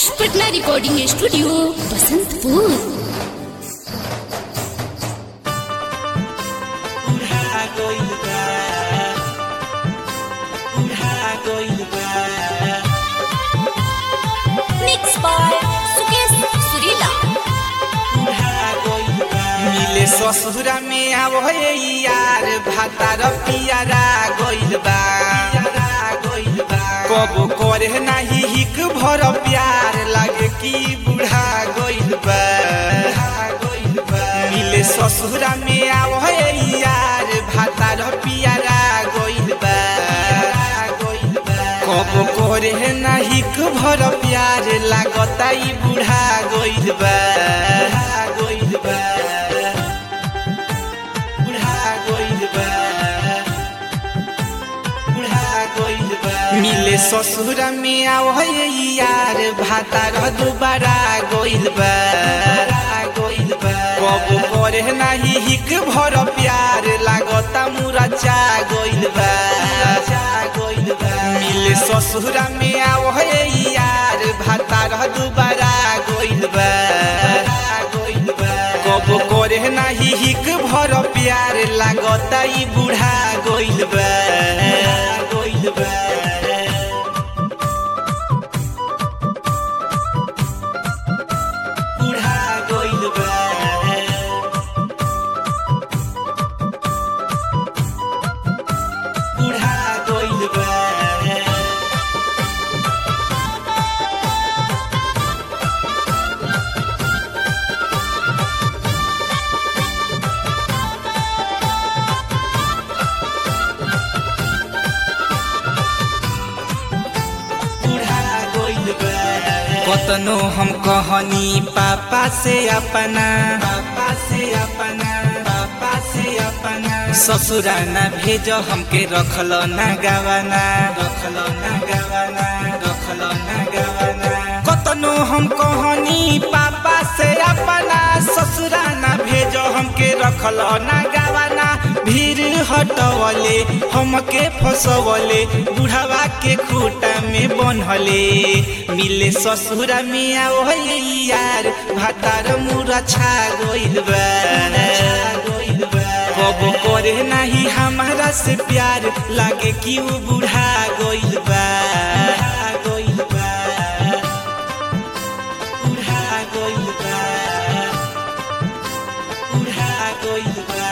आदर्श Patna recording studio Basantpur उड़ा गइल बा उड़ा गइल बा मिक्स बाय सुकेश सुरीला उड़ा गइल बा मिले ससुरा में आवे यार भातार पियारा गइल बा पियारा गइल बा कब करे नाही हिक भर प्यार लागे कि बुढ़ा गइल बा बुढ़ा गइल बा मिले ससुरा में आवे यार भातार पियारा गइल बा गइल बा कब करे नाही भर प्यार लागता ई बुढ़ा गइल बा गइल बा बुढ़ा गइल बा बुढ़ा गइल बा मिले ससुरा में आवै यार भातार दुबारा गइल बा गइल बा कब करे नाही हिक भर प्यार लागता मुरा चा गइल बा चा गइल बा मिले ससुरा में आवै यार भातार दुबारा गइल बा गइल बा कब करे नाही हिक भर प्यार लागता ई बुढ़ा गइल बा गइल बा बुढ़ा गइल बा बुढ़ा गइल बा बुढ़ा गइल बा कतनो हम कहनी पापा से अपना पापा से अपना पापा से अपना ससुरा ना भेजो हमके रखलो ना गवाना रखलो ना गवाना रखलो ना गवाना कतनो हम कहनी पापा से अपना ससुरा ना भेजो हमके रखलो ना गवाना भीड़ हटवले हमके फसवले बुढ़ावा के खूटा में बनहले मिले ससुरा में आवले यार भातार मुरा छा गइल बा कब करे नाही हमारा से प्यार लागे कि उ बुढ़ा गइल बा गइल बा बुढ़ा गइल बा बुढ़ा गइल बा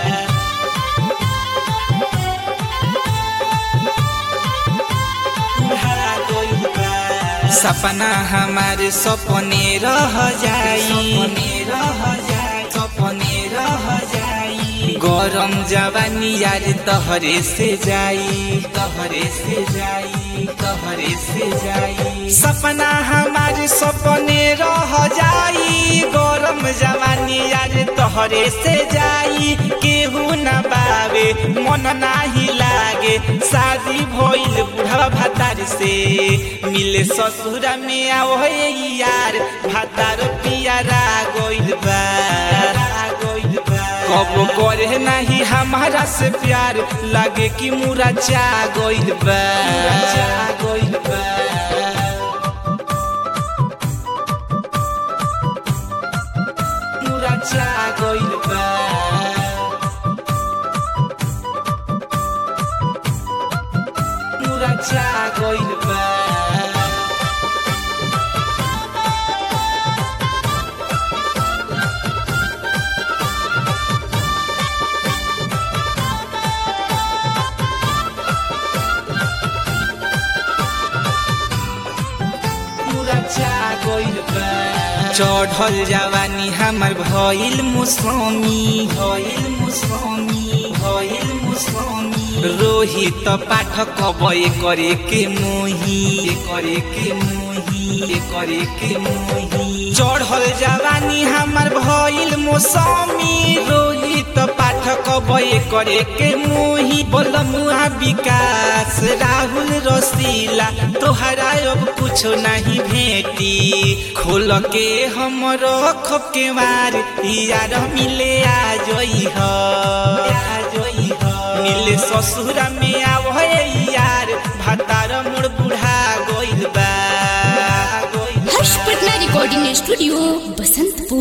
सपना हमारे सपने रह जाई सपने रह जाई सपने रह जाई गरम जवानी यार तहरे से जाई तहरे से जाई तहरे से जाई सपना हमारे सपने रह जाई गरम जवानी यार तहरे से जाई केहू न बावे मन नाही लागे शादी भइल बुढ़वा भातार से मिले ससुरा में आवे यार भातार पियारा गइल बा गइल बा कब करे नाही हमारा से प्यार लागे कि मुरा चा गइल बा चा गइल बा मुरा चा गइल बा मुरा चा गइल बा चढ़ल जवानी हमर भइल मुसमी भइल मुसमी भइल मुसमी रोहित पाठक बय करे के मोही करे के मोही करे के मोही चढ़ल जवानी हमर भइल मौसमी रोहित पाठक बय करे के मोही बोल मुहा विकास राहुल रसीला तोहरा अब कुछो नहीं भेटी खोल के हमर खप के मार यार मिले आ जोई ह आ जोई ह मिले ससुरा में आवहे यार भातार मोर बुढ़ा गइल बा गइल रिकॉर्डिंग स्टूडियो बसंतपुर